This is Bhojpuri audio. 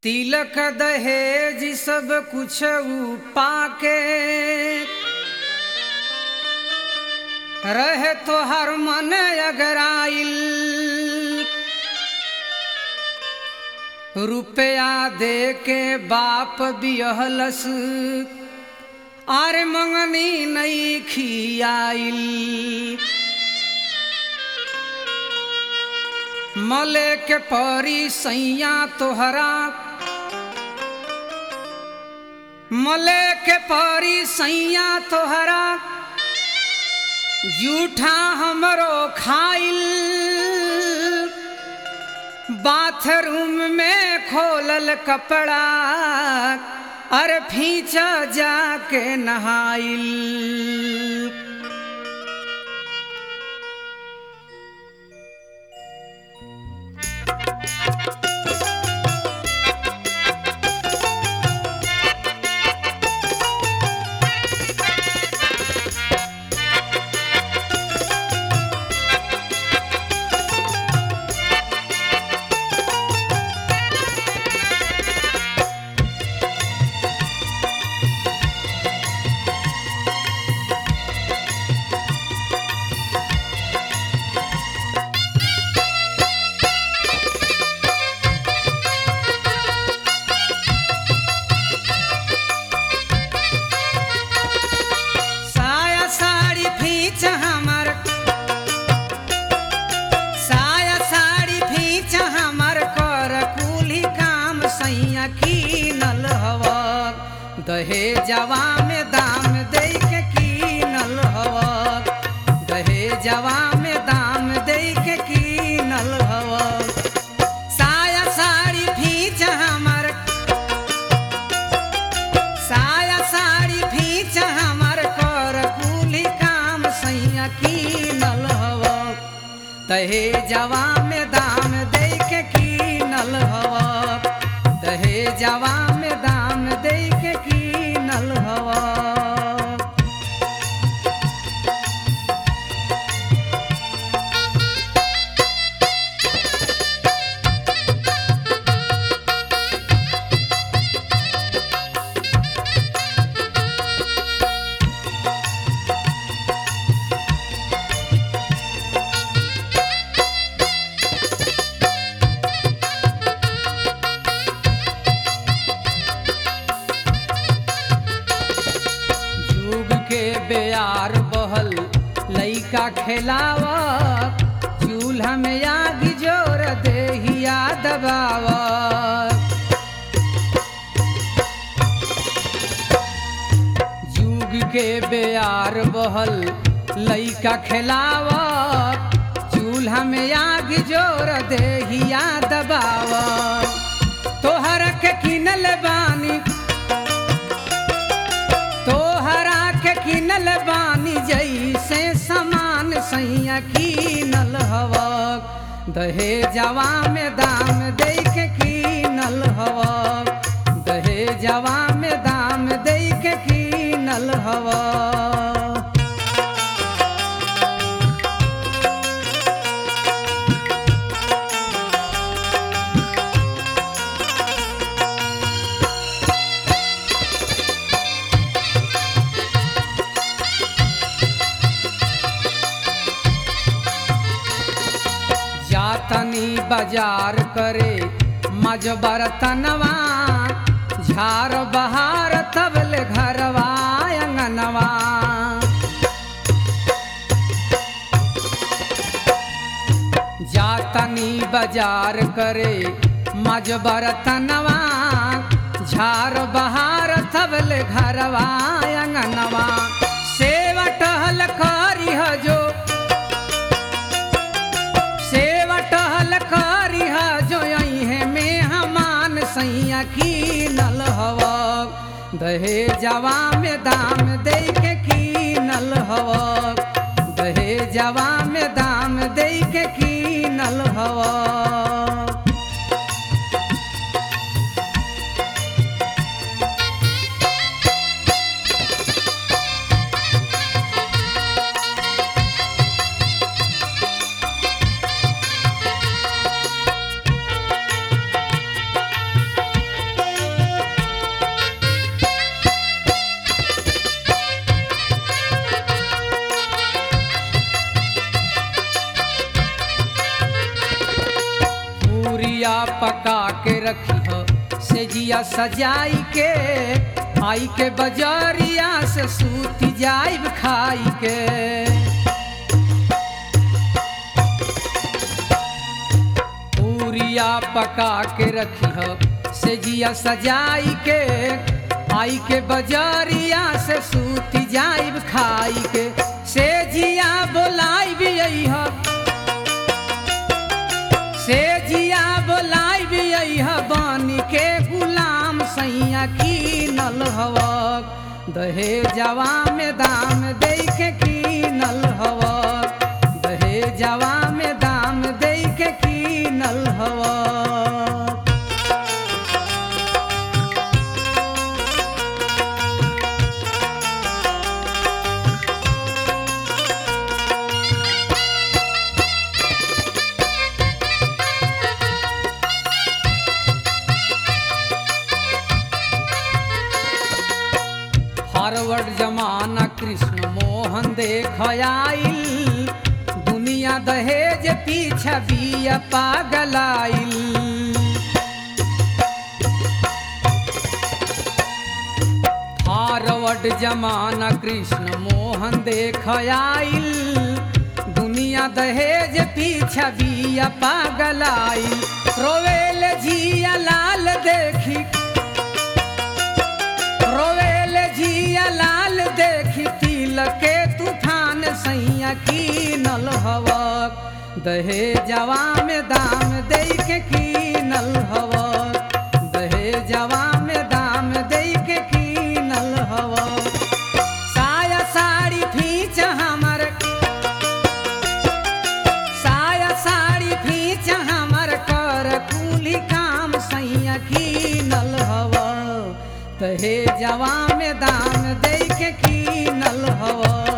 तिलक दहेज सब कुछ पाके रहे तो हर मन अगराइल रुपया दे के बाप बियहलस आरे मंगनी नहीं खियाइल मले के परी सैया तोहरा मले के परी सैया तोहरा जूठा हमरो खाइल बाथरूम में खोलल कपड़ा अरे फींचा जाके नहाइल साया साड़ी फींच हमर साया साड़ी फींच हमर कर कुली काम सैया कीनल हव दहेजवा में दाम दे के कीनल हव दहेजवा में दाम दे के कीनल हव साया साड़ी फींच हमर साया साड़ी फींच हमर कर कुली काम सैया कीनल हव तहे जवा में दाम दे के कीनल हव तहे जवा में दाम दे के कीनल हव जुग के बेयार बहल लइका खेलावत चूल्हा में आग जोर देहिया दबावत जुग के बेयार बहल लइका खेलावत चूल्हा में आग जोर देहिया दबावत तोहर के किनल बानी तोहरा के किनल बानी जैसे समान सैया कीनल हवक दहेजवा में दाम दे के कीनल हवक दहेजवा में दाम दे के कीनल हवक जातनी बाजार करे मज बरतनवा झार बहार तबले घरवा अंगनवा जातनी बाजार करे मज बरतनवा झार बहार तबले घरवा अंगनवा सेवा टहल करी जो सेवा टहल करी जो है में हमान सैया कीनल हव दहेजवा में दाम दे के कीनल हव दहेजवा में दाम दे के कीनल हव रखी हो से जिया सजाई के आई के बजरिया से सूती जाइब खाई के पूरिया पका के रखी हो से जिया सजाई के आई के बजरिया से सूती जाइब खाई के से जिया बोलाई भी हो से जिया बोलाई भी बानी के गुलाम सैया की नल हवक दहे जवा में दाम दे के की नल हवक दहे जवा में दाम दे के की नल हवक फॉरवर्ड जमाना कृष्ण मोहन देख आइल दुनिया दहेज पीछा बिया पागलाइल फॉरवर्ड जमाना कृष्ण मोहन देख आइल दुनिया दहेज पीछा बिया पागलाइल रोवेल जिया लाल देखी रोवेल जिया लाल देखी तिल के तूफान सैया की नल हवक दहे जवा में दाम दे के की नल हवक दहे जवा में दाम दे के की नल हवक साया साड़ी फीच हमर साया साड़ी फीच हमर कर कुली काम सैया की नल हवा तहे जवा में दाम दे के की नल हवा